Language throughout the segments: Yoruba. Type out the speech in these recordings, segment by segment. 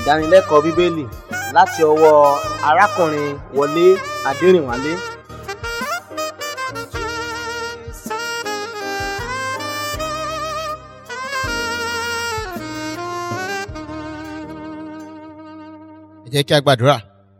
ìdánilẹ́kọ̀ọ́ bíbélì láti ọwọ́ arákùnrin wọlé adẹrìnwálé ẹ jẹ́ kí a gbàdúrà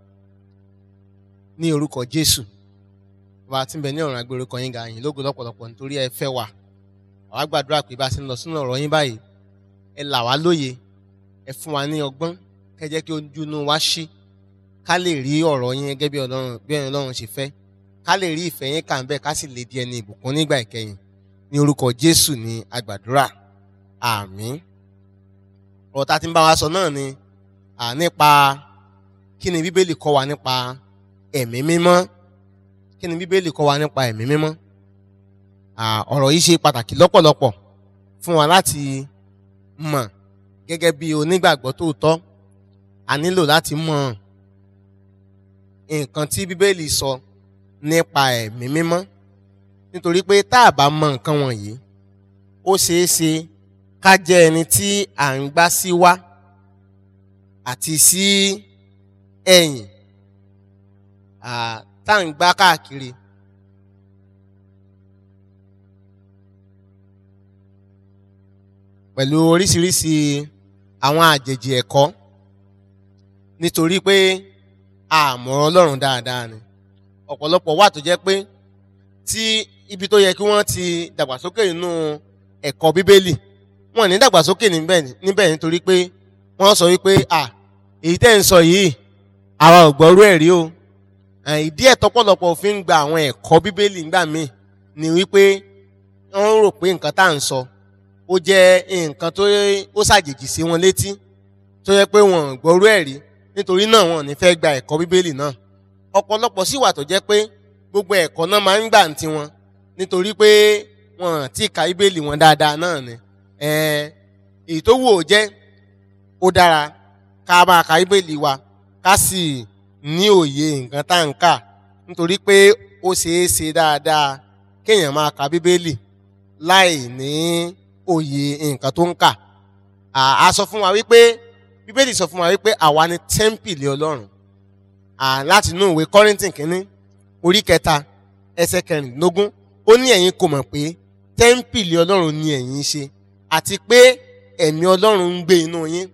ní orúkọ jésù bàbá tí ń bẹ ní ọ̀run agbèrè kan yín ga yín lógo lọ́pọ̀lọpọ̀ nítorí ẹ fẹ́ wà àwa gbàdúrà pé bá a ti ń lọ sínú ọ̀rọ̀ yín báyìí ẹ là wá lóye ẹ fún wa ní ọgbọ́n kẹ́ jẹ́ kí ojú inú wa ṣí ká lè rí ọ̀rọ̀ yín gẹ́gẹ́ bí ọlọ́run bí ọlọ́run ṣe fẹ́ ká lè rí ìfẹ́ yín kà ń bẹ̀ ká sì lè di ẹni ìbùkún nígbà ìkẹyìn ní orúkọ jésù ní agbàdúrà àmín ọ̀rọ̀ tá a ti ń bá wa sọ náà ni à nípa kí ni bíbélì kọ́ wa nípa ẹ̀mí mímọ́ kí ni bíbélì kọ́ wa nípa ẹ̀mí mímọ́ ọ̀rọ̀ yìí ṣe pàtàkì lọ́pọ̀lọpọ̀ fún wa láti mọ̀ gẹ́gẹ́ bí onígbàgbọ́ tòótọ́ a nílò láti mọ̀ nǹkan tí bíbélì sọ nípa ẹ̀mí mímọ́ nítorí pé tá a bá mọ̀ nǹkan wọ̀nyí ó ṣeé ṣe ká jẹ́ ẹni tí à ń gbá sí wá àti sí ẹ̀yìn tá à ń gbá káàkiri. pẹ̀lú oríṣiríṣi àwọn àjèjì ẹ̀kọ́ nítorí pé àmọ́ ọlọ́run dáadáa ni ọ̀pọ̀lọpọ̀ wà tó jẹ́ pé tí ibi tó yẹ kí wọ́n ti dàgbàsókè nínú ẹ̀kọ́ bíbélì wọn ní dàgbàsókè níbẹ̀ nítorí pé wọ́n sọ wípé à èyí tẹ́ ń sọ yìí àwa ò gbọ́rú ẹ̀ rí o ìdí ẹ̀ tọ́pọ̀lọpọ̀ fi ń gba àwọn ẹ̀kọ́ bíbélì ńgbà míì ni wípé wọ́n rò pé nǹkan tá à ń sọ ó jẹ́ nǹkan tó ó ṣàjèjì sí wọn létí tó yẹ pé wọn ò gbọ́rú ẹ̀ rí nítorí náà wọn ò ní fẹ́ gba ẹ̀kọ́ bíbélì náà ọ̀pọ̀lọpọ̀ sì wà tó jẹ́ pé gbogbo ẹ̀kọ́ náà máa ń gbà ń tiwọn nítorí pé wọn ti ka bíbélì wọn dáadáa náà ni èyí tó wù ó jẹ́ ó dára ká máa ka bíbélì wa ká sì ní òye nǹkan tá à ń kà nítorí pé ó ṣeé ṣe dáadáa kéèyàn máa ka bíbélì láì ní òye nǹkan tó ń kà a sọ fún wa wípé bíbélì sọ fún wa wípé àwa ni tẹ́ḿpìlì ọlọ́run láti inú ìwé kọ́rìntìn kínní orí kẹta ẹsẹ̀ kẹrìndínlógún ó ní ẹ̀yin kò mọ̀ pé tẹ́ḿpìlì ọlọ́run ni ẹ̀yin ṣe àti pé ẹ̀mí ọlọ́run ń gbé inú yín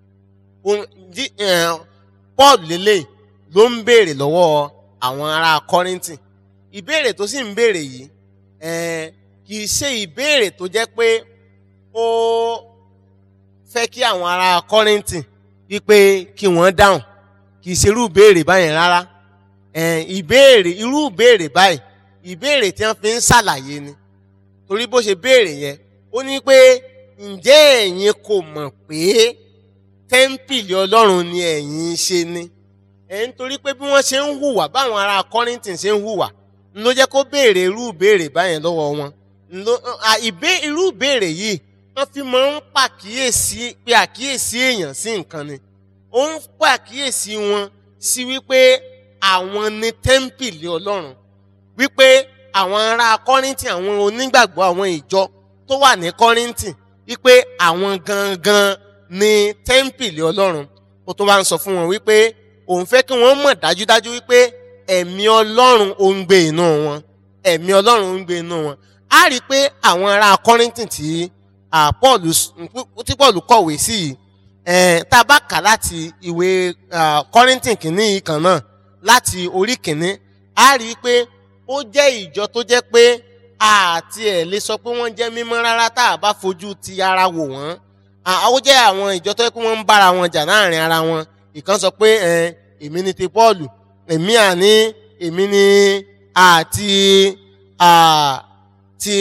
paul lélẹ̀ ló ń béèrè lọ́wọ́ àwọn ará kọ́rìntìn ìbéèrè tó sì ń béèrè yìí kì í ṣe ìbéèrè tó jẹ́ pé ó fẹ́ kí àwọn ará kọ́rìntìn wípé kí wọ́n dáhùn kì í ṣe irú ìbéèrè báyẹn rárá ìbéèrè irú ìbéèrè báyìí ìbéèrè tí wọ́n fi ń ṣàlàyé ni torí bó ṣe béèrè yẹn ó ní pé ǹjẹ́ ẹ̀yin kò mọ̀ pé tẹ́ḿpìlì ọlọ́run ni ẹ̀yin ṣe ni ẹ̀ ń torí pé bí wọ́n ṣe ń hùwà báwọn ará kọ́rìntìn ṣe ń hùwà ló jẹ́ kó béèrè irú ìbéèrè báyẹn lọ́wọ́ wọn irú ìbéèrè yìí wọ́n fi máa ń pàkíyèsí pé àkíyèsí èèyàn sí nǹkan ni ó ń pàkíyèsí wọn sí wípé àwọn ni tẹ́ḿpìlì ọlọ́run wípé àwọn ará kọ́rìntì àwọn onígbàgbọ́ àwọn ìjọ tó wà ní kọ́rìntì wípé àwọn gangan ni tẹ́ḿpìlì ọlọ́run ó tó bá ń sọ fún wọn wípé òun fẹ́ kí wọ́n mọ̀ dájúdájú wípé ẹ̀mí ọlọ́run ó ń gbé inú wọn ẹ̀mí ọlọ́run ó ń gbé inú wọn á rí i pé àwọn ará kọ́rìntì tí Pọ́ọ̀lù tí Pọ́ọ̀lù kọ̀wé sí yìí tá a bá kà láti ìwé kọ́rìntì kìíní kan náà láti orí kìíní á rí i pé ó jẹ́ ìjọ tó jẹ́ pé àti ẹ̀ lè sọ pé wọ́n jẹ́ mímọ́ rárá tá a bá fojú ti ara wò wọ́n ó jẹ́ àwọn ìjọ tó yẹ kí wọ́n ń bára wọn jà láàrin ara wọn ìkan sọ pé èmi ni ti Pọ́ọ̀lù èmi àní èmi ni àti ti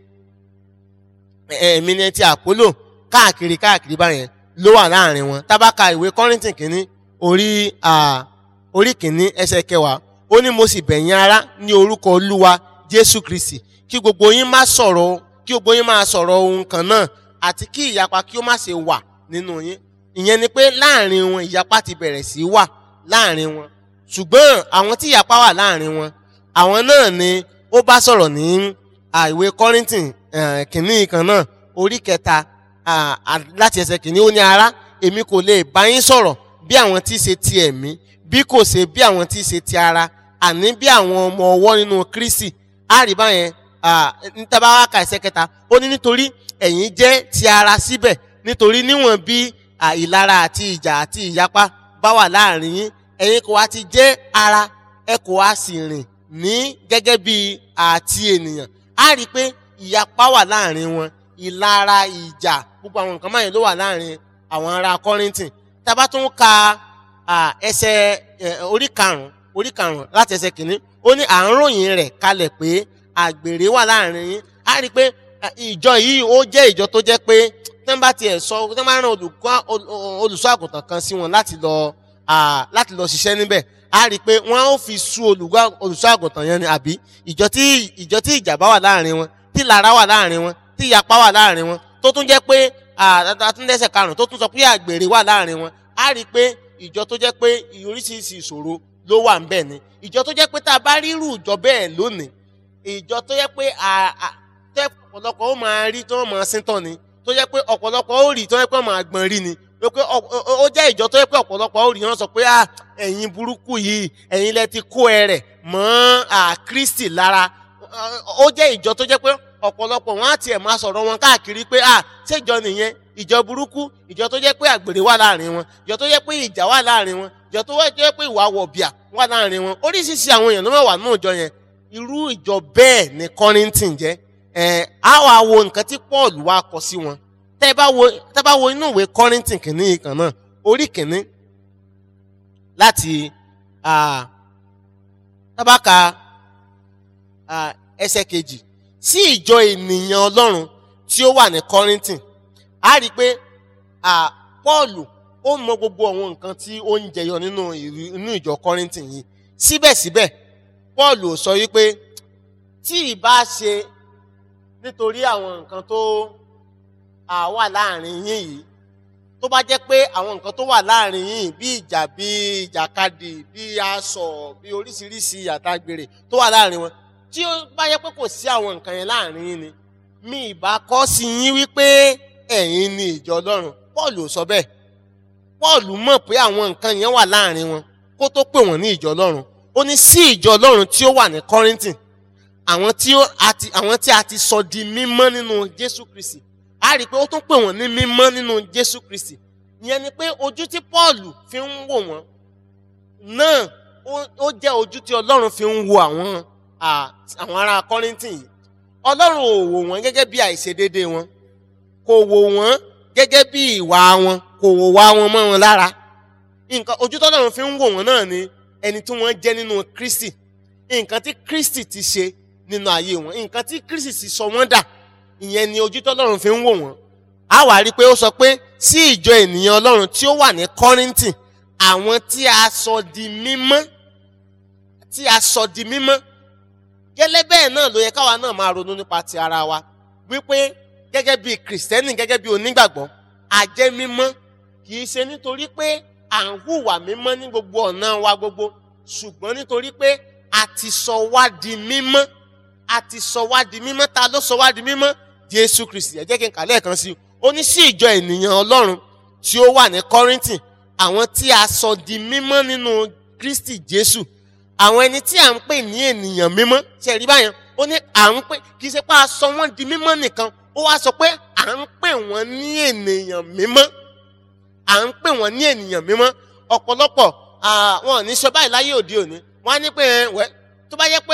èmi ni ti àpólò káàkiri káàkiri báyẹn ló wà láàrin wọn tábàkà ìwé kọ́rìntìn kìíní orí orí kìíní ẹsẹ̀ kẹwàá ó ní mo sì bẹ̀ yín ará ní orúkọ olúwa jésù kristi kí gbogbo yín má sọ̀rọ̀ kí gbogbo yín máa sọ̀rọ̀ ohun kan náà àti kí ìyapa kí ó má ṣe wà nínú yín ìyẹn ni pé láàrin wọn ìyapa ti bẹ̀rẹ̀ sí wà láàrin wọn ṣùgbọ́n àwọn tí ìyapa wà láàrin wọn àwọn náà ni ó bá sọ̀rọ̀ ní àìwé kọ́rìntìn kìíní kan náà orí kẹta láti ẹsẹ̀ kìíní ó ní ará èmi kò lè bá yín sọ̀rọ̀ bí àwọn tí í ṣe ti ẹ̀mí bí kò ṣe bí àwọn tí í ṣe ti ara àní bí àwọn ọmọ ọwọ́ nínú Kristi á rí báyẹn níta bá wá ka ẹsẹ̀ kẹta ó ní nítorí ẹ̀yin jẹ́ ti ara síbẹ̀ nítorí níwọ̀n bí ìlara àti ìjà àti ìyapa bá wà láàrin yín ẹ̀yin kò wá ti jẹ́ ara ẹ kò wá sì rìn ní gẹ́gẹ́ bí àti ènìyàn á rí i pé ìyapa wà láàrin wọn ìlara ìjà gbogbo àwọn nǹkan báyìí ló wà láàrin àwọn ará Kọ́ríńtì tá a bá tún ka ẹsẹ̀ orí karùn-ún orí karùn-ún láti ẹsẹ̀ kìíní ó ní à ń ròyìn rẹ̀ kalẹ̀ pé àgbèrè wà láàrin yín á rí i pé ìjọ yìí ó jẹ́ ìjọ tó jẹ́ pé tí wọ́n bá tiẹ̀ sọ tí wọ́n bá rán olùṣọ́ àgùntàn kan sí wọn láti lọ láti lọ ṣiṣẹ́ níbẹ̀ á rí i pé wọ́n ó fi sú olùṣọ́ àgùntàn yẹn ni àbí ìjọ tí ìjọ tí ìjàmbá wà láàrin wọn tí lára wà láàrin wọn tí ìyapa wà láàrin wọn tó tún jẹ́ pé àtúndẹ́sẹ̀ karùn-ún tó tún sọ pé àgbèrè wà láàrin wọn á rí i pé ìjọ tó jẹ́ pé oríṣiríṣi ìṣòro ló wà ń bẹ̀ ni ìjọ tó jẹ́ pé tá a bá rírù ìjọ bẹ́ẹ̀ lónìí ìjọ tó jẹ́ pé tẹ́ ọ̀pọ̀lọpọ̀ ó máa rí tó máa síntàn ni tó jẹ́ pé ọ̀pọ̀lọpọ̀ ó rí tó jẹ́ pé ó máa gbọ̀n rí ni pé ó jẹ́ ìjọ tó jẹ́ pé ọ̀pọ̀lọpọ̀ ó rí wọn sọ pé ẹ̀yin burúkú yìí ẹ̀yin lẹ ti kó ẹ rẹ̀ mọ́ Kristi lára ó jẹ́ ìjọ tó jẹ́ pé ọ̀pọ̀lọpọ̀ wọn á tiẹ̀ máa sọ̀rọ̀ wọn káàkiri pé à ṣéjọ nìyẹn ìjọ burúkú ìjọ tó jẹ́ pé àgbèrè wà láàrin wọn ìjọ tó jẹ́ pé ìjà wà láàrin wọn ìjọ tó jẹ́ pé ìwà wọ̀bìà wà láàrin wọn oríṣiríṣi àwọn èèyàn ló wà nínú ìjọ yẹn irú ìjọ bẹ́ẹ̀ ni Kọ́ríńtì jẹ́ ẹ̀ á wà wo nǹkan tí Paul wá kọ sí wọn tẹ́ bá wo tẹ́ bá wo inú ìwé Kọ́ríńtì kìíní kan náà orí kìíní láti tábàkà ẹsẹ̀ kejì sí ìjọ ènìyàn Ọlọ́run tí ó wà ní Kọ́ríńtì a rí i pé Pọ́ọ̀lù ó mọ gbogbo àwọn nǹkan tí ó ń jẹyọ nínú inú ìjọ Kọ́ríńtì yìí síbẹ̀síbẹ̀ Pọ́ọ̀lù ò sọ wípé tí ìbá ṣe nítorí àwọn nǹkan tó wà láàrin yín yìí tó bá jẹ́ pé àwọn nǹkan tó wà láàrin yín bí ìjà bí ìjàkadì bí aṣọ bí oríṣiríṣi àtàgbèrè tó wà láàrin wọn tí ó bá yẹ pé kò sí àwọn nǹkan yẹn láàrin yín ni mi ìbá kọ́ sí yín wípé ẹ̀yin ni ìjọ Ọlọ́run Pọ́ọ̀lù ò sọ bẹ́ẹ̀ Pọ́ọ̀lù mọ̀ pé àwọn nǹkan yẹn wà láàrin wọn kó tó pè wọ́n ní ìjọ Ọlọ́run ó ní sí ìjọ Ọlọ́run tí ó wà ní Kọ́ríńtì àwọn tí àwọn tí a ti sọ di mímọ́ nínú Jésù Kristi a rí i pé ó tún pè wọ́n ní mímọ́ nínú Jésù Kristi ìyẹn ni pé ojú tí Pọ́ọ̀lù fi ń wò wọ́n náà ó jẹ́ ojú tí Ọlọ́run fi ń wo àwọn àwọn ará Kọ́ríńtì yìí Ọlọ́run ò wò wọ́n gẹ́gẹ́ bí àìṣedéédéé wọn kò wò wọ́n gẹ́gẹ́ bí ìwà wọn kò wò wá wọn mọ́ wọn lára nǹkan ojú tọ́lọ́run fi ń wò wọ́n náà ni ẹni tí wọ́n jẹ́ nínú Kristi nǹkan tí Kristi ti ṣe nínú ayé wọn nǹkan tí Kristi ti sọ wọ́n dà ìyẹn ni ojú tọ́lọ́run fi ń wò wọ́n a wá rí i pé ó sọ pé sí ìjọ ènìyàn Ọlọ́run tí ó wà ní Kọ́ríńtì àwọn tí a sọ di mímọ́ tí a sọ di mímọ́ gẹ́lẹ́ bẹ́ẹ̀ náà ló yẹ káwa náà máa ronú nípa ti ara wa wípé gẹ́gẹ́ bí kìrìsìtẹ́nì gẹ́gẹ́ bí onígbàgbọ́ a jẹ́ mímọ́ kì í ṣe nítorí pé à ń hùwà mímọ́ ní gbogbo ọ̀nà wa gbogbo ṣùgbọ́n nítorí pé a ti sọ wá di mímọ́ a ti sọ wá di mímọ́ ta ló sọ wá di mímọ́ Jésù Kristi ẹ jẹ́ kí n kà lẹ́ẹ̀kan sí i ó ní sí ìjọ ènìyàn Ọlọ́run tí ó wà ní Kọ́ríńtì àwọn tí a sọ di mímọ́ nínú Kristi Jésù àwọn ẹni tí à ń pè ní ènìyàn mímọ́ ṣe rí báyẹn ó ní à ń pè kì í ṣe pé a sọ wọ́n di mímọ́ nìkan ó wá sọ pé à ń pè wọ́n ní ènìyàn mímọ́ à ń pè wọ́n ní ènìyàn mímọ́ ọ̀pọ̀lọpọ̀ wọn ò ní sọ báyìí láyé òde òní wọ́n á ní pé wẹ́ tó bá yẹ pé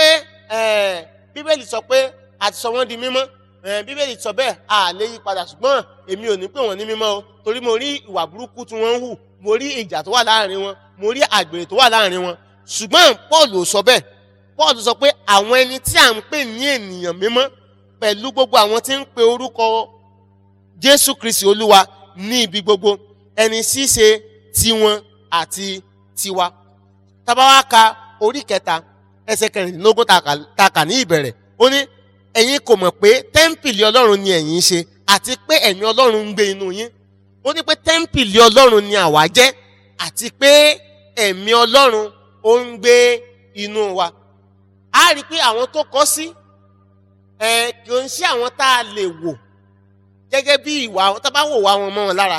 bíbélì sọ pé a ti sọ wọ́n di mímọ́ bíbélì sọ bẹ́ẹ̀ a lè yí padà ṣùgbọ́n èmi ò ní pè wọ́n ní mímọ́ o torí mo rí ìwà burúkú tí wọ́n ń hù mo rí ìjà tó wà láàrin wọn mo rí àgbèrè tó wà láàrin wọn ṣùgbọ́n Paul ò sọ bẹ́ẹ̀ Paul sọ pé àwọn ẹni tí à ń pè ní ènìyàn mímọ́ pẹ̀lú gbogbo àwọn tí ń pe orúkọ Jésù Kristi Olúwa ní ibi gbogbo ẹni ṣíṣe tiwọn àti tiwa tá bá wá ka orí kẹta ẹsẹ̀ kẹrìndínlógún tá kà ní ìbẹ̀rẹ̀ ó ní ẹ̀yin kò mọ̀ pé tẹ́ḿpìlì Ọlọ́run ni ẹ̀yin ṣe àti pé ẹ̀mí Ọlọ́run ń gbé inú yín ó ní pé tẹ́ḿpìlì Ọlọ́run ni àwa jẹ́ àti pé ẹ̀mí Ọlọ́run ó ń gbé inú wa a rí i pé àwọn tó kọ sí ẹ kì í ṣe àwọn tá a lè wò gẹ́gẹ́ bí ìwà tá a bá wò wá wọn mọ́ wọn lára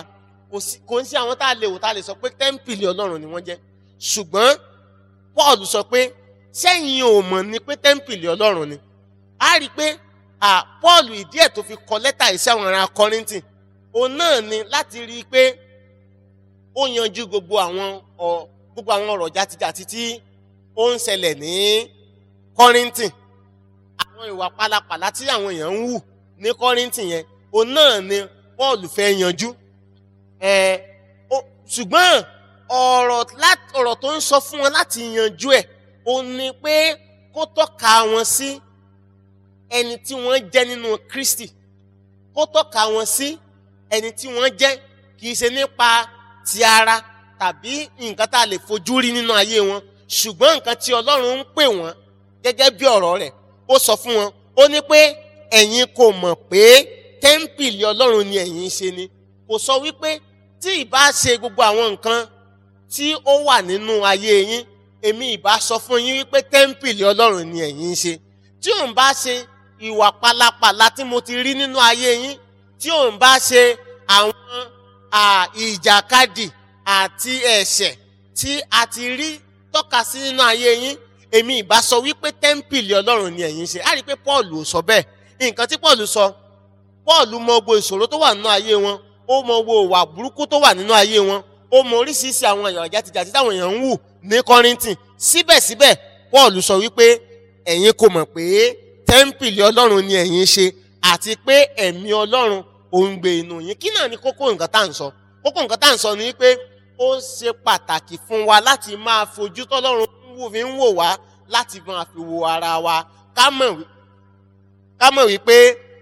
kò sí kò ń sí àwọn tá a lè wò tá a lè sọ pé tẹ́ḿpìlì ọlọ́run ni wọ́n jẹ́ ṣùgbọ́n paul sọ pé sẹ́yìn ò mọ̀ ni pé tẹ́ḿpìlì ọlọ́run ni a rí i pé à paul ìdí ẹ̀ tó fi kọ lẹ́tà yìí sí àwọn ará kọ́rìntì òun náà ni láti rí i pé ó yanjú gbogbo àwọn ọ gbogbo àwọn ọ̀rọ̀ játijàti tí ó ń ṣẹlẹ̀ ní kọ́rìntì àwọn ìwà pálapàla tí àwọn èèyàn ń hù ní kọ́rìntì yẹn òun náà ni paul fẹ́ yanjú ẹ̀ ó- ṣùgbọ́n ọ̀rọ̀ lá- ọ̀rọ̀ tó ń sọ fún wọn láti yanjú ẹ̀ ó ní pé kó tọ́ka wọn sí ẹni tí wọ́n jẹ́ nínú kristi kó tọ́ka wọn sí ẹni tí wọ́n jẹ́ kì í ṣe nípa ti ara tàbí nǹkan tá a lè fojú rí nínú ayé wọn ṣùgbọ́n nǹkan tí ọlọ́run ń pè wọ́n gẹ́gẹ́ bí ọ̀rọ̀ rẹ̀ ó sọ fún wọn ó ní pé ẹ̀yin kò mọ̀ pé tẹ́ḿpìlì ọlọ́run ni ẹ̀yin ń ṣe ni kò sọ wípé tí ìbá ṣe gbogbo àwọn nǹkan tí ó wà nínú ayé yín èmi ìbá sọ fún yín wípé tẹ́ḿpìlì ọlọ́run ni ẹ̀yin ń ṣe tí òun bá ṣe ìwà pálapàla tí mo ti rí nínú ayé yín tí òun bá ṣe àwọn à, ìjàkadì àti ẹ̀ṣẹ̀ tí a ti rí tọ́ka sí nínú ayé yín èmi ìbá sọ wípé tẹ́ḿpìlì ọlọ́run ni ẹ̀yin ń ṣe á rí i pé paul ò sọ bẹ́ẹ̀ nǹkan tí paul sọ paul mọ gbogbo ìṣòro tó wà nínú ayé wọn ó mọ gbogbo ìwà burúkú tó wà nínú ayé wọn ó mọ oríṣiríṣi àwọn èèyàn jàtijàti táwọn èèyàn ń wù ní kọ́rìntì síbẹ̀síbẹ̀ paul sọ wípé ẹ̀yin kò mọ̀ pé tẹ́ḿpìlì ọlọ́run ni ẹ̀yin ṣe àti pé ẹ̀mí ọlọ́run ò ń gbé inú yín kí náà ni kókó nǹkan tá à ń sọ kókó nǹkan tá à ń sọ ni pé ó ṣe pàtàkì fún wa láti máa fojú tọ́lọ́run ń wò fi ń wò wá láti máa fi wo ara wa ká mọ̀ wí- ká mọ̀ wípé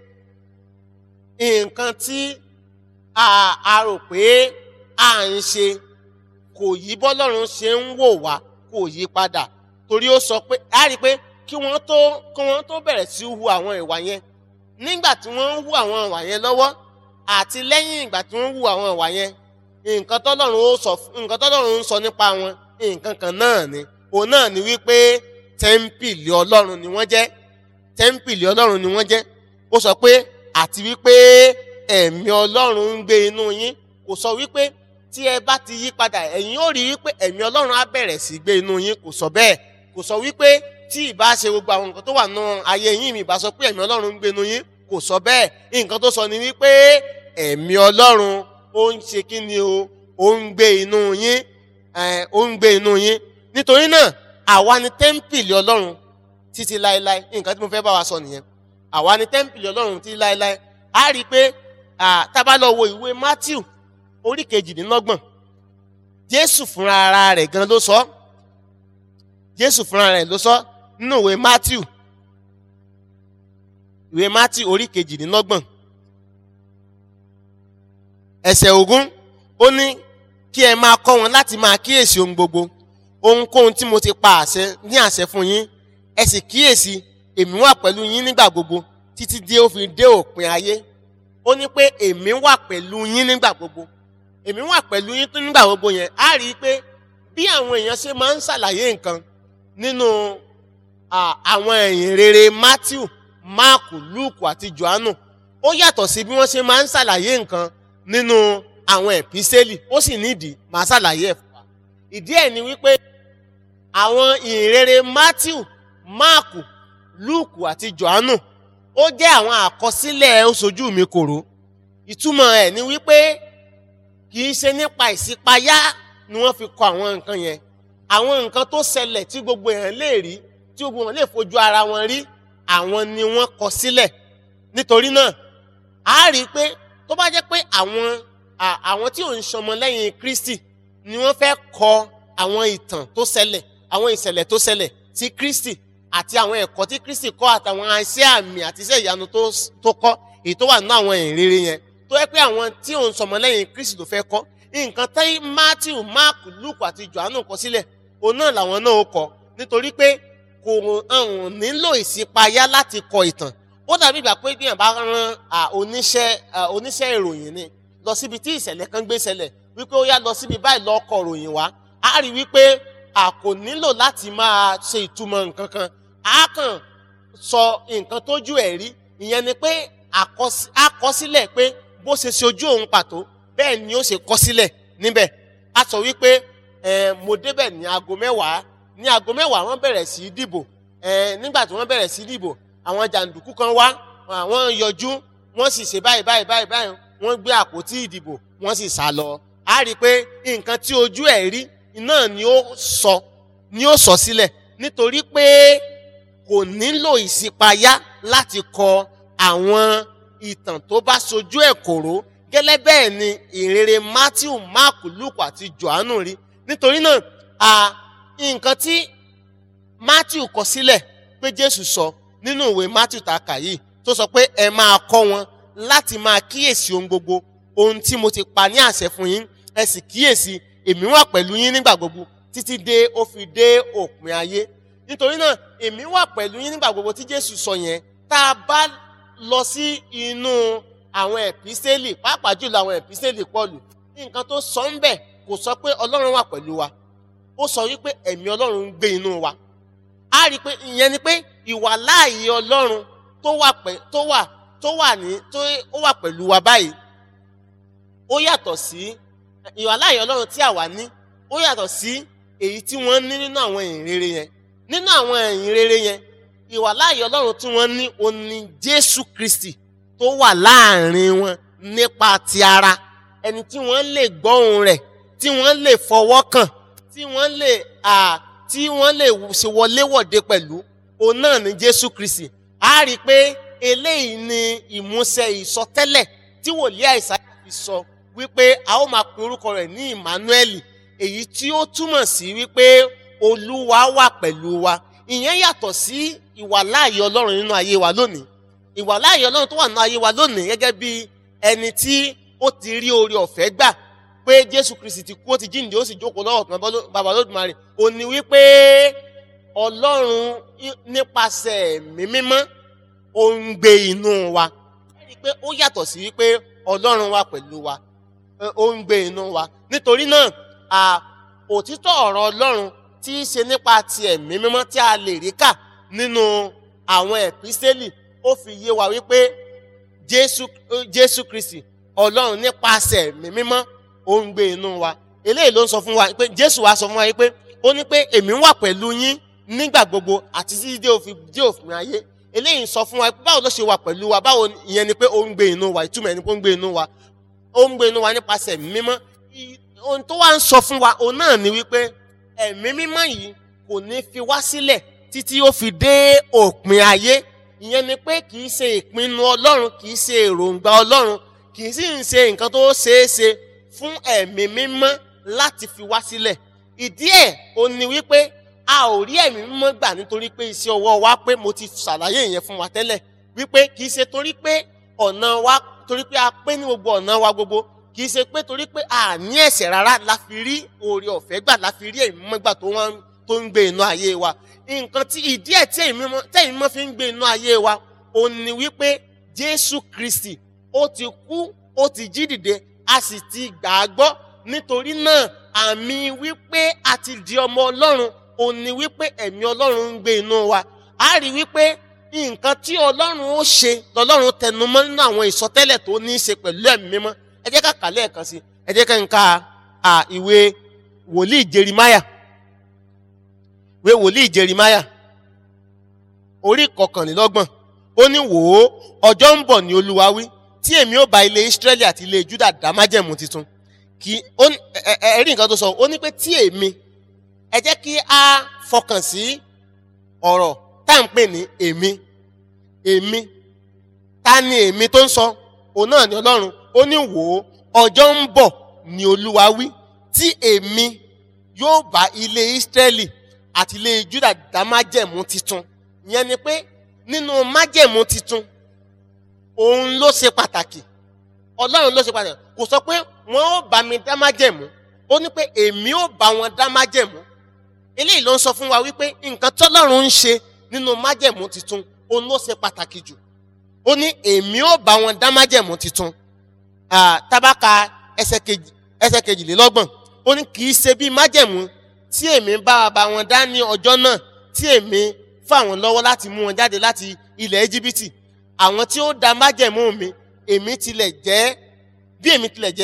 nǹkan tí a a rò pé à ń ṣe kò yí bọ́lọ́run ṣe ń wò wá kò yí padà torí ó sọ pé a rí i pé kí wọ́n tó kí wọ́n tó bẹ̀rẹ̀ sí hu àwọn ìwà yẹn nígbà tí wọ́n ń hu àwọn ìwà yẹn lọ́wọ́ àti lẹ́yìn ìgbà tí wọ́n ń hu àwọn ìwà yẹn nǹkan tọ́lọ́run ó sọ nǹkan tọ́lọ́run ń sọ nípa wọn nǹkan kan náà ni òun náà ni wípé tẹ́ḿpìlì ọlọ́run ni wọ́n jẹ́ tẹ́ḿpìlì ọlọ́run ni wọ́n jẹ́ ó sọ pé àti wípé ẹ̀mí ọlọ́run ń gbé inú yín kò sọ wípé tí ẹ bá ti yí padà ẹ̀yin ó rí wípé ẹ̀mí ọlọ́run á bẹ̀rẹ̀ sí gbé inú yín kò sọ bẹ́ẹ̀ kò sọ wípé tí ìbá ṣe gbogbo àwọn nǹkan tó wà nù ayé yín mi ìbá sọ pé ẹ̀mí ọlọ́run ń gbé inú yín kò sọ bẹ́ẹ̀ nǹkan tó sọ ni wípé ẹ̀mí ọlọ́run ó ń ṣe kí ni o ó ń gbé inú yín ẹ̀, ó ń gbé inú yín nítorí náà àwa ni tẹ́ḿpìlì ọlọ́run títí láéláé nǹkan tí mo fẹ́ bá wa sọ nìyẹn àwa ni tẹ́ḿpìlì ọlọ́run títí láéláé a rí i pé à, tá a bá lọ wo ìwé matthew orí kejìdínlọ́gbọ̀n jésù fúnra ara rẹ̀ gan ló sọ jésù fúnra rẹ̀ ló sọ nínú ìwé matthew ìwé matthew orí kejìdínlọ́gbọ̀n ẹsẹ̀ ogún ó ní kí ẹ máa kọ́ wọn láti máa kíyèsí ohun gbogbo ohunkóhun tí mo ti pa àṣẹ ní àṣẹ fún yín ẹ sì kíyèsí èmi wà pẹ̀lú yín nígbà gbogbo títí dé ó fi dé òpin ayé ó ní pé èmi wà pẹ̀lú yín nígbà gbogbo èmi wà pẹ̀lú yín tó nígbà gbogbo yẹn á rí i pé bí àwọn èèyàn ṣe máa ń ṣàlàyé nǹkan nínú à, àwọn ẹ̀yìn rere matthew mark luke àti johannu ó yàtọ̀ sí bí wọ́n ṣe máa ń ṣàlàyé nǹkan nínú àwọn ẹ̀písẹ́lì ó sì nídìí máa ṣàlàyé ẹ̀ fún wa ìdí ẹ̀ ni wípé àwọn ìrere matthew mark luke àti johannu ó jẹ́ àwọn àkọsílẹ̀ oṣojú mi kòró ìtumọ̀ ẹ̀ ni wípé kì í ṣe nípa ìṣípayá ni wọ́n fi kọ àwọn nǹkan yẹn àwọn nǹkan tó ṣẹlẹ̀ tí gbogbo èèyàn lè rí tí gbogbo wọn lè fojú ara wọn rí àwọn ni wọ́n kọ sílẹ̀ nítorí náà a rí i pé tó bá jẹ́ pé àwọn à- àwọn tí ò ń ṣọmọ lẹ́yìn kristi ni wọ́n fẹ́ kọ àwọn ìtàn tó ṣẹlẹ̀ àwọn ìṣẹ̀lẹ̀ tó ṣẹlẹ̀ sí kristi àti àwọn ẹ̀kọ́ tí kristi kọ́ àtàwọn iṣẹ́ àmì àti iṣẹ́ ìyanu tó s- tó kọ́ èyí tó wà nínú àwọn ìrere yẹn tó yẹ pé àwọn tí ò ń ṣọmọ lẹ́yìn kristi ló fẹ́ kọ́ nǹkan tí matthew mark luke àti johannu kọ sílẹ̀ òun náà làwọn náà ó kọ nítorí pé kò hàn nílò ìṣípayá láti kọ ìtàn ó dàbí ìgbà pé bí èèyàn bá rán à, oníṣẹ́ à, oníṣẹ́ ìròyìn ni lọ síbi tí ìṣẹ̀lẹ̀ kan gbé ṣẹlẹ̀ wípé ó yá lọ síbi báyìí lọ kọ ròyìn wá á rí wípé a kò nílò láti máa ṣe ìtumọ̀ nǹkan kan á kàn sọ nǹkan tójú ẹ̀ rí ìyẹn ni pé àkọsí- àkọsílẹ̀ pé bó ṣe ṣe ojú òun pàtó bẹ́ẹ̀ ni ó ṣe kọ sílẹ̀ níbẹ̀ a sọ wípé ẹ mo débẹ̀ ní aago mẹ́wàá ní aago mẹ́wàá wọ́n bẹ̀rẹ̀ sí í dìbò ẹ nígbà tí wọ́n bẹ̀rẹ̀ sí í dìbò àwọn jàǹdùkú kan wá àwọn yọjú wọ́n sì ṣe báyìí báyìí báyìí báyìí wọ́n gbé àpótí ìdìbò wọ́n sì sá lọ a rí i pé nǹkan tí ojú ẹ̀ rí náà ni ó sọ ni ó sọ sílẹ̀ nítorí pé kò nílò ìṣípayá láti kọ àwọn ìtàn tó bá sojú ẹ̀ kòró gẹ́lẹ́ bẹ́ẹ̀ ni ìrere matthew mark luke àti johannu rí nítorí náà à nǹkan tí matthew kọ sílẹ̀ pé jésù sọ nínú ìwé matthew tá a kà yìí tó sọ pé ẹ máa kọ́ wọn láti máa kíyèsí ohun gbogbo ohun tí mo ti pa ní àṣẹ fún yín ẹ sì kíyèsí èmi wà pẹ̀lú yín nígbà gbogbo títí dé ó fi dé òpin ayé nítorí náà èmi wà pẹ̀lú yín nígbà gbogbo tí jésù sọ yẹn tá a bá lọ sí inú àwọn ẹ̀písẹ́lì pàápàá jùlọ àwọn ẹ̀písẹ́lì pọ̀lù nǹkan tó sọ ń bẹ̀ kò sọ pé ọlọ́run wà pẹ̀lú wa ó sọ wípé ẹ̀mí ọlọ́run ń gbé inú wa a rí i pé ìyẹn ni pé ìwà láàyè ọlọ́run tó wà pẹ̀ tó wà tó wà ní tó ó wà pẹ̀lú wa báyìí ó yàtọ̀ sí ìwà láàyè ọlọ́run tí àwa ní ó yàtọ̀ sí èyí tí wọ́n ní nínú àwọn ìhìnrere yẹn nínú àwọn ìhìnrere yẹn ìwà láàyè ọlọ́run tí wọ́n ní ó ní jésù kristi tó wà láàrin wọn nípa ti ara ẹni tí wọ́n lè gbọ́ ohùn rẹ̀ tí wọ́n lè fọwọ́ kàn tí wọ́n lè à tí wọ́n lè ṣe wọléwọ̀de pẹ̀lú òun náà ní jésù kristi a rí i pé eléyìí ni ìmúṣẹ ìsọtẹ́lẹ̀ tí wòlíì àìsàyà fi sọ wípé a ó máa pe orúkọ rẹ̀ ní emmanuel èyí tí ó túmọ̀ sí wípé olúwa wà pẹ̀lú wa ìyẹn yàtọ̀ sí ìwàláàyè ọlọ́run nínú ayé wa lónìí ìwàláàyè ọlọ́run tó wà nínú ayé wa lónìí gẹ́gẹ́ bí ẹni tí ó ti rí oore ọ̀fẹ́ gbà pé jésù kristi ti kú ó ti jíǹde ó sì jókòó lọ́wọ́ kan bàbá lódùmarè ó ní wípé ọlọ́run nípasẹ̀ ẹ̀mí mímọ́ ó ń gbé inú wa ẹ rí i pé ó yàtọ̀ sí wípé ọlọ́run wà pẹ̀lú wa ó ń gbé inú wa nítorí náà à òtítọ́ ọ̀rọ̀ ọlọ́run tí í ṣe nípa ti ẹ̀mí mímọ́ tí a lè rí kà nínú àwọn ẹ̀písẹ́lì ó fi yé wa wípé jésù jésù kristi ọlọ́run nípasẹ̀ ẹ̀mí mímọ́ ó ń gbé inú wa eléyìí ló ń sọ fún wa pé jésù wa sọ fún wa pé ó ní pé èmi wà pẹ̀lú yín nígbà gbogbo àti títí dé òfin dé òfin ayé eléyìí sọ fún wa pé báwo ló ṣe wà pẹ̀lú wa báwo ìyẹn ni pé ó ń gbé inú wa ìtumọ̀ ẹni pé ó ń gbé inú wa ó ń gbé inú wa nípasẹ̀ ẹ̀mí mímọ́ ohun tó wá ń sọ fún wa òun náà ni wípé ẹ̀mí mímọ́ yìí kò ní fi wá sílẹ̀ títí ó fi dé òpin ayé ìyẹn ni pé kì í ṣe ìpinnu ọlọ́run kì í ṣe èròǹgbà ọlọ́run kì í sì ń ṣe nǹkan tó ṣeé ṣe fún ẹ̀mí mímọ́ láti fi wá sílẹ̀ ìdí ẹ̀ ó ní wípé a ò rí ẹ̀mí mímọ́ gbà nítorí pé iṣẹ́ ọwọ́ wa pé mo ti ṣàlàyé ìyẹn fún wa tẹ́lẹ̀ wípé kì í ṣe torí pé ọ̀nà wa torí pé a pé ní gbogbo ọ̀nà wa gbogbo kì í ṣe pé torí pé a ní ẹ̀ṣẹ̀ rárá la fi rí oore ọ̀fẹ́ gbà la fi rí ẹ̀mí mímọ́ gbà tó wọ́n tó ń gbé inú ayé wa nǹkan tí ìdí ẹ̀ tí ẹ̀mí mímọ́ fi ń gbé inú ayé wa ó ní wípé Jésù Kristi ó ti kú ó ti jí dìde a sì ti gbà á gbọ́ nítorí náà àmì wípé a ti di ọmọ Ọlọ́run ó ní wípé ẹ̀mí Ọlọ́run ń gbé inú wa a rí wípé nǹkan tí Ọlọ́run ó ṣe lọ́lọ́run tẹnumọ́ nínú àwọn ìsọtẹ́lẹ̀ tó ní í ṣe pẹ̀lú ẹ̀mí mímọ́ ẹ jẹ́ ká kà lẹ́ẹ̀kan sí ẹ jẹ́ ká ń ka ìwé wòlíì Jerimaya ìwé wòlíì Jerimaya orí kọkànlélọ́gbọ̀n ó ní wò ó ọjọ́ ń bọ̀ ní Olúwa wí tí èmi ó bá ilé Ísírẹ́lì àti ilé Júdà dá májẹ̀mú tuntun kí ẹ rí nǹkan tó sọ ó ní pé tí èmi ẹ jẹ́ kí a fọkàn sí ọ̀rọ̀ tá à ń pè ní èmi èmi ta ni èmi tó ń sọ òun náà ni Ọlọ́run ó ní wò ó ọjọ́ ń bọ̀ ní Olúwa wí tí èmi yóò bá ilé Ísírẹ́lì àti ilé Júdà dá májẹ̀mú tuntun ìyẹn ni pé nínú májẹ̀mú tuntun òun ló ṣe pàtàkì Ọlọ́run ló ṣe pàtàkì kò sọ pé wọ́n ó bá mi dá májẹ̀mú ó ní pé èmi ó bá wọn dá májẹ̀mú eléyìí ló ń sọ fún wa wípé nǹkan tọ́lọ́run ń ṣe nínú májẹ̀mú tuntun òun ló ṣe pàtàkì jù ó ní èmi ó bá wọn dá májẹ̀mú tuntun tábàkà ẹsẹ̀ kejìlélọ́gbọ̀n ó ní kì í ṣe bí májẹ̀mú tí èmi bá bá wọn dá ní ọjọ́ náà tí èmi fà wọ́n lọ́wọ́ láti mú wọn jáde láti ilẹ̀ íjíbítì àwọn tí ó dá májẹ̀mú mi èmi tilẹ̀ jẹ́ bí èmi tilẹ̀ jẹ́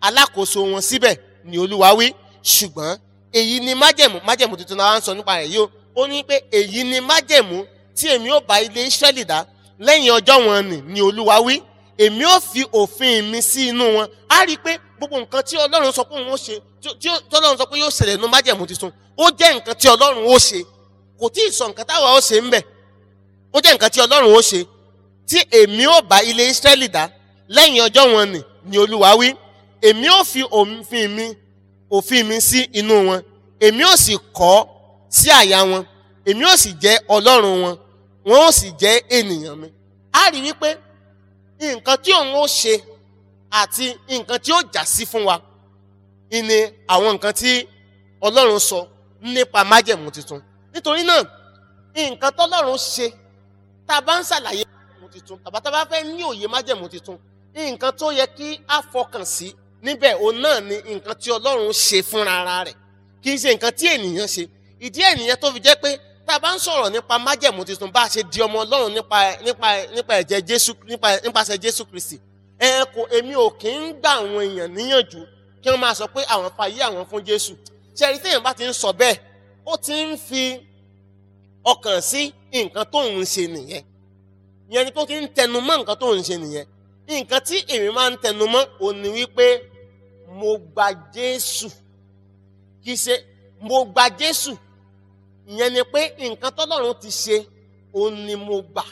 alákòóso wọn síbẹ̀ ni olúwa wí ṣùgbọ́n èyí ni májẹ̀mú májẹ̀mú tuntun náà wá ń sọ nípa rẹ̀ yìí o ó ní pé èyí ni májẹ̀mú tí èmi ó bá ilé Ísírẹ́lì dá lẹ́yìn ọjọ́ wọn nì ni olúwa wí èmi ó fi òfin mi sí inú wọn á rí i pé gbogbo nǹkan tí ọlọ́run sọ pé òun ó ṣe tí- tí tí ọlọ́run sọ pé yóò ṣẹlẹ̀ nínú májẹ̀mú tuntun ó jẹ́ nǹkan tí ọlọ́run ó ṣe kò tí ì sọ nǹkan táwa ó ṣe ń bẹ̀ ó jẹ́ nǹkan tí ọlọ́run ó ṣe tí èmi ó bá ilé Ísírẹ́lì dá lẹ́yìn ọjọ́ wọn nì ni olúwa wí èmi ó fi òfin mi òfin mi sí inú wọn èmi ó sì kọ́ sí àyà wọn èmi ó sì jẹ́ ọlọ́run wọn wọn ó sì jẹ́ ènìyàn mi á rí wípé nǹkan tí òun ó ṣe àti nǹkan tí ó jà sí fún wa ni àwọn nǹkan tí ọlọ́run sọ nípa májẹ̀mú tuntun nítorí náà nǹkan tọ́lọ́run ṣe tá a bá ń ṣàlàyé májẹ̀mú tuntun tàbá tá a bá fẹ́ ní òye májẹ̀mú tuntun nǹkan tó yẹ kí a fọkàn sí níbẹ̀ òun náà ni nǹkan tí ọlọ́run ṣe fúnra ara rẹ̀ kì í ṣe nǹkan tí ènìyàn ṣe ìdí ènìyàn tó fi jẹ́ pé tá a bá ń sọ̀rọ̀ nípa májẹ̀mú tuntun bá a ṣe di ọmọ ọlọ́run nípa nípa nípa ẹ̀jẹ̀ jésù nípa nípasẹ̀ jésù kristi ẹ kò èmi ò kì í gbà àwọn èèyàn níyànjú kí wọ́n máa sọ pé àwọn fàyè àwọn fún jésù ṣẹ́rí téèyàn bá ti ń sọ bẹ́ẹ̀ ó ti ń fi ọkàn sí nǹkan tó ń ṣe nìyẹn ìyẹn ni tó ti ń tẹnu mọ́ nǹkan tó ń ṣe nìyẹn nǹkan tí èmi máa ń tẹnu mọ́ òun ni wípé mo gba jésù kì í ṣe mo gba jésù ìyẹn ni pé nǹkan tọ́lọ́run ti ṣe òun ni mo gbà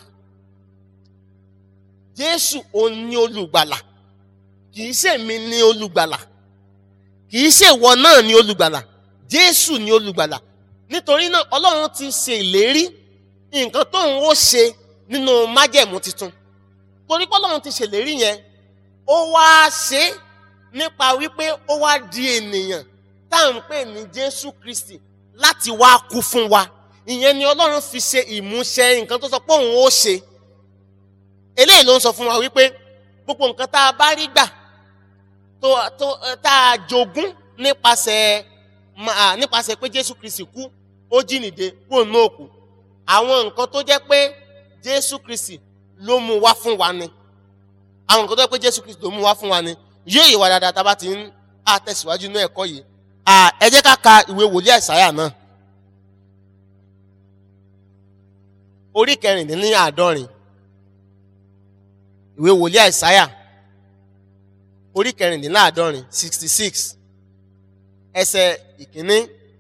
jésù òun ni olùgbàlà kì í ṣe mi ni olùgbàlà kì í ṣe ìwọ náà ni olùgbàlà jésù ni olùgbàlà nítorí náà ọlọ́run ti ṣe ìlérí nǹkan tóun ó ṣe nínú májẹ̀mú tuntun torí pé ọlọ́run ti ṣèlérí yẹn ó wá ṣe é nípa wípé ó wá di ènìyàn tá à ń pè ní jésù kristi láti wá kú fún wa ìyẹn ni ọlọ́run fi ṣe ìmúṣẹ nǹkan tó sọ pé òun ó ṣe eléyìí ló ń sọ fún wa wípé gbogbo nǹkan tá a bá rí gbà tó tó tá a jogún nípasẹ̀ ma- nípasẹ̀ pé jésù kristi kú ó jíǹde kúrò ní òkú àwọn nǹkan tó jẹ́ pé jésù kristi ló mú wá fún wa ni àwọn nǹkan tó jẹ́ pé jésù kristi ló mú wá fún wa ni yóò yé wa dáadáa tá a bá ti ń àtẹ̀síwájú ní ẹ̀kọ́ yìí À, ẹ jẹ́ ká ka ìwé wòlíì àìsáyà náà orí kẹrìndínláàádọ́rin ìwé wòlíì àìsáyà orí kẹrìndínláàádọ́rin sixty six ẹsẹ̀ ìkíní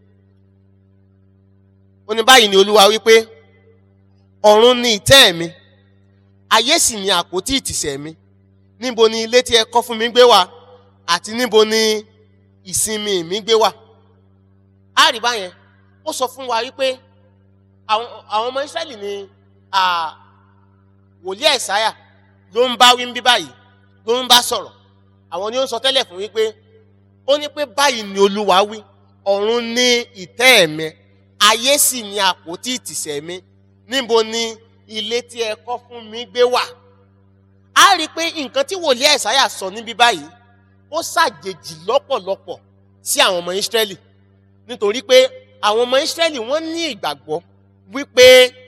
ó ní báyìí ni olúwa wípé ọ̀run ni ìtẹ́ mi ayé sì ni àpótí ìtìsẹ̀ mi níbo ni ilé tí ẹ kọ́ fún mi gbé wà àti níbo ni ìsinmi mi gbé wà á rí báyẹn ó sọ fún wa wípé àwọn àwọn ọmọ Ísírẹ́lì ni à, wòlíì Àìsáyà ló ń bá wí ń bí báyìí ló ń bá sọ̀rọ̀ àwọn ni ó ń sọ tẹ́lẹ̀ fún wípé ó ní pé báyìí ni Olúwa wí ọ̀run ní ìtẹ́ mi ayé sì ní àpótí ìtìsẹ̀ mi níbo ni ilé tí ẹ kọ́ fún mi gbé wà á rí i pé nǹkan tí wòlíì Àìsáyà sọ níbí báyìí ó ṣàjèjì lọ́pọ̀lọpọ̀ sí àwọn ọmọ Ísírẹ́lì nítorí pé àwọn ọmọ Ísírẹ́lì wọ́n ní ìgbàgbọ́ wípé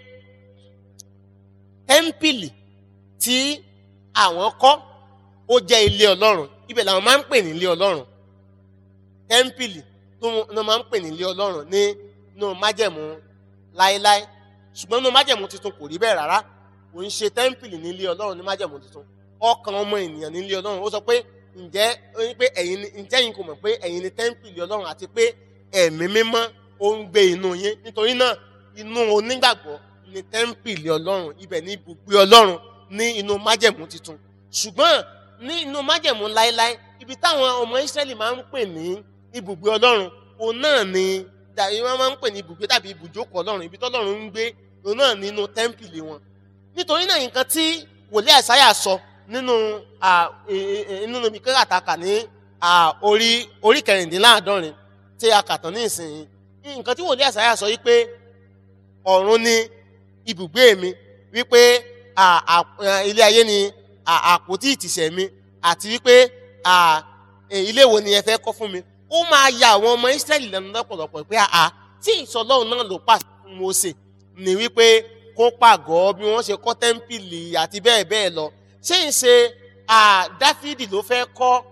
tẹ́ḿpìlì tí àwọn kọ́ ó jẹ́ ilé Ọlọ́run ibẹ̀ làwọn máa ń pè ní ilé Ọlọ́run tẹ́ḿpìlì tó ní wọ́n máa ń pè ní ilé Ọlọ́run ní nínú májẹ̀mú láéláé ṣùgbọ́n nínú májẹ̀mú tuntun kò rí bẹ́ẹ̀ rárá kò ń ṣe tẹ́ḿpìlì ní ilé Ọlọ́run ní májẹ̀mú tuntun ọkàn ọmọ ènìyàn ní ilé Ọlọ́run ó sọ pé ǹjẹ́ ó ní pé ẹ̀yin ni ǹjẹ́ yín kò mọ̀ pé ẹ̀yin ni tẹ́ḿpìlì Ọlọ́run àti pé ẹ̀mí mímọ́ ó ń gbé inú yín nítorí náà inú onígbàgbọ́ ni tẹ́ḿpìlì Ọlọ́run ibẹ̀ ní ibùgbé Ọlọ́run ní inú májẹ̀mú tuntun ṣùgbọ́n ní inú májẹ̀mú láéláé ibi táwọn ọmọ Ísírẹ́lì máa ń pè ní ibùgbé Ọlọ́run òun náà ni dàbí wọ́n máa ń pè ní ibùgbé tàbí ibùjókòó Ọlọ́run ibi tọ́lọ́run ń gbé òun náà nínú tẹ́ḿpìlì wọn nítorí náà nǹkan tí wòlíì Àìsáyà sọ nínú à, e- e- nínú ibi kẹ́kàtàkà ní à, orí orí kẹrìndínláàádọ́rin tí a kà tán ní ìsìn nǹkan tí wòlíì Àìsáyà sọ yìí pé ọ̀run ni ibùgbé mi wípé à, à, à, ilé ayé ni à, àpótí ìtìsẹ̀ mi àti wípé à, e, ilé wo ni ẹ fẹ́ kọ́ fún mi ó máa ya àwọn ọmọ Ísírẹ́lì lẹ́nu lọ́pọ̀lọpọ̀ pé àá tí ìsọlọ́run náà ló pàṣẹ fún Mósè ní wípé kó pàgọ́ bí wọ́n ṣe kọ́ tẹ́ḿpìlì àti bẹ́ẹ̀ bẹ́ẹ̀ lọ ṣé ń ṣe à, Dáfídì ló fẹ́ kọ́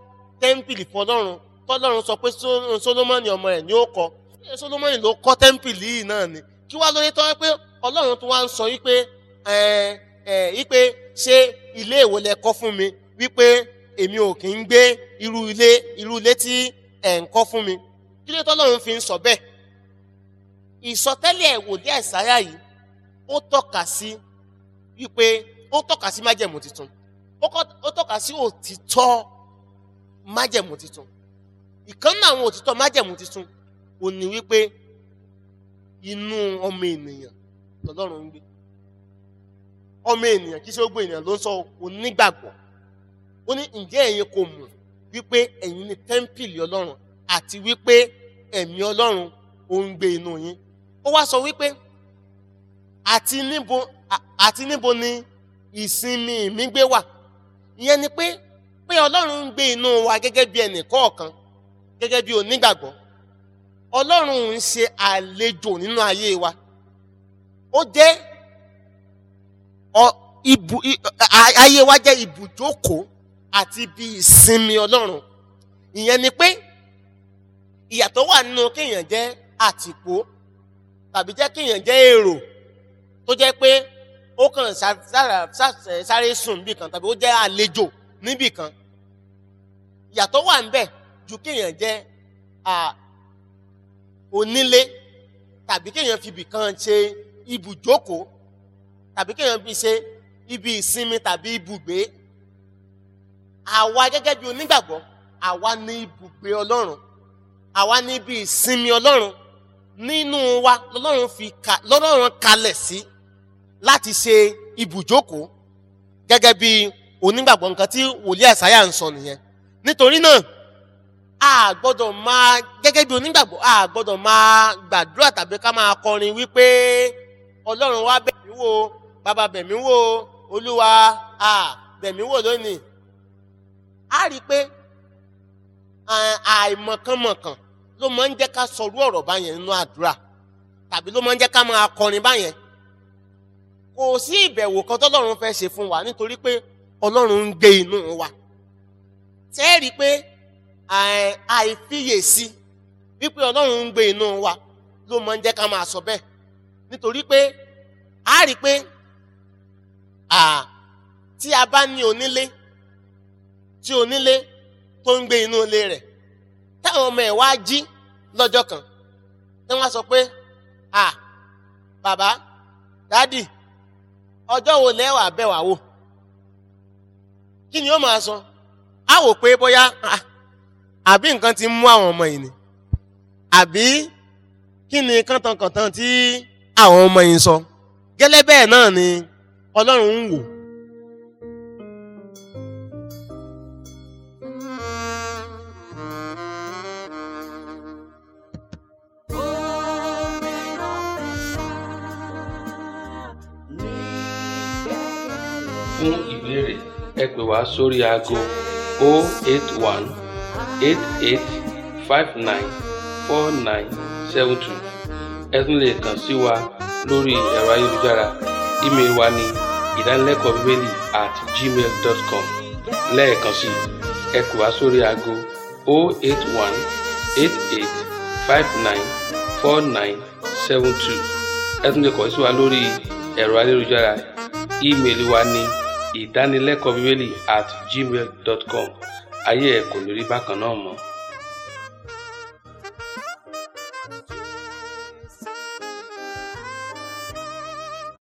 tẹ́ḿpìlì fọlọ́run tọ́lọ́run sọ pé Só- Sólómọ́nì ọmọ rẹ̀ ni ó kọ́ ṣé Sólómọ́nì ló kọ́ tẹ́ḿpìlì yìí náà ni kí wá lóye tọ́ pé ọlọ́run tó wá ń sọ wípé ẹ ẹ wípé ṣé ilé èwo lẹ kọ́ fún mi wípé èmi ò kì í gbé irú ilé irú ilé tí ẹ̀ ń kọ́ fún mi kí ló tọ́lọ́run fi ń sọ bẹ́ẹ̀ ìsọtẹ́lẹ̀ wòlíì àìsáyà yìí ó tọ́ka sí wípé ó tọ́ka sí májẹ̀mú tuntun ó kọ́- ó tọ́ka sí òtítọ́ májẹ̀mú tuntun ìkan náà àwọn òtítọ́ májẹ̀mú tuntun ò ní wípé inú ọmọ ènìyàn lọ́lọ́run ń gbé ọmọ ènìyàn kì í ṣe gbogbo ènìyàn ló ń sọ onígbàgbọ́ ó ní ǹjẹ́ ẹ̀yin kò mọ̀ wípé ẹ̀yin ni tẹ́ḿpìlì ọlọ́run àti wípé ẹ̀mí ọlọ́run ó ń gbé inú yín ó wá sọ wípé àti níbo à- àti níbo ni ìsinmi mi gbé wà ìyẹn ni pé pé ọlọ́run ń gbé inú wa gẹ́gẹ́ bí ẹnì kọ̀ọ̀kan gẹ́gẹ́ bí onígbàgbọ́ ọlọ́run ń ṣe àlejò nínú ayé wa ó jẹ́ ọ- ibù i- a- ayé wa jẹ́ ibùjókòó àti ibi ìsinmi ọlọ́run ìyẹn ni pé ìyàtọ̀ wà nínú kéèyàn jẹ́ àtìpó tàbí jẹ́ kéèyàn jẹ́ èrò tó jẹ́ pé ó kàn sá- sára- sá- sáré sùn níbì kan tàbí ó jẹ́ àlejò níbì kan ìyàtọ̀ wà níbẹ̀ ju kéèyàn jẹ́ à, onílé tàbí kéèyàn fi ibì kan ṣe ibùjókòó tàbí kéèyàn fi ṣe ibi ìsinmi tàbí ibùgbé àwa gẹ́gẹ́ bí onígbàgbọ́ àwa ní ibùgbé ọlọ́run àwa ní ibi ìsinmi ọlọ́run nínú wa lọ́lọ́run fi ka lọ́lọ́run kalẹ̀ sí láti ṣe ibùjókòó gẹ́gẹ́ bí onígbàgbọ́ nǹkan tí wòlíì àìsáyà ń sọ nìyẹn nítorí náà a gbọ́dọ̀ máa gẹ́gẹ́ bí onígbàgbọ́ a gbọ́dọ̀ máa gbàdúrà tàbí ká máa kọrin wípé ọlọ́run wá bẹ̀ mí wò bàbá bẹ̀ mí wò olúwa a bẹ̀ mí wò lónìí a rí i pé à- àìmọ̀kànmọ̀kàn ló máa ń jẹ́ ká sọrú ọ̀rọ̀ báyẹn nínú àdúrà tàbí ló máa ń jẹ́ ká máa kọrin báyẹn kò sí ìbẹ̀wò kan tọ́lọ́run fẹ́ ṣe fún wa nítorí pé ọlọ́run ń gbé inú wa tẹ́ ẹ rí i pé àì- àìfiyèsí wípé ọlọ́run ń gbé inú wa ló máa ń jẹ́ ká máa sọ bẹ́ẹ̀ nítorí pé a rí i pé à, tí a bá ní onílé tí onílé tó ń gbé inú ilé rẹ̀ táwọn ọmọ ẹ̀ wá jí lọ́jọ́ kan tí wọ́n sọ pé à bàbá dádì ọjọ́ wo lẹ́wà bẹ̀ wá wò kí ni ó máa sọ á wò pé bóyá ah, àbí nǹkan ti mú àwọn ọmọ yìí ni àbí kí ni kàntankàntan tí àwọn ọmọ yìí ń sọ gẹ́lẹ́ bẹ́ẹ̀ náà ni ọlọ́run ń wò fún ìbéèrè ẹ pè wá sórí aago 081 88 59 4972 ẹ tún lè kàn sí wa lórí ẹ̀rọ ayélujára ímeèlì wa ní ìdánilẹ́kọ̀ọ́ bíbélì at gmail dot com lẹ́ẹ̀kan sí i ẹ pè wá sórí aago 081 88 59 4972 ẹ tún lè kàn sí wa lórí ẹ̀rọ ayélujára ímeèlì wa ní ìdánilẹ́kọ̀ọ́ bíbélì at gmail dot com ayé ẹ̀ kò ní rí bákan náà mọ́.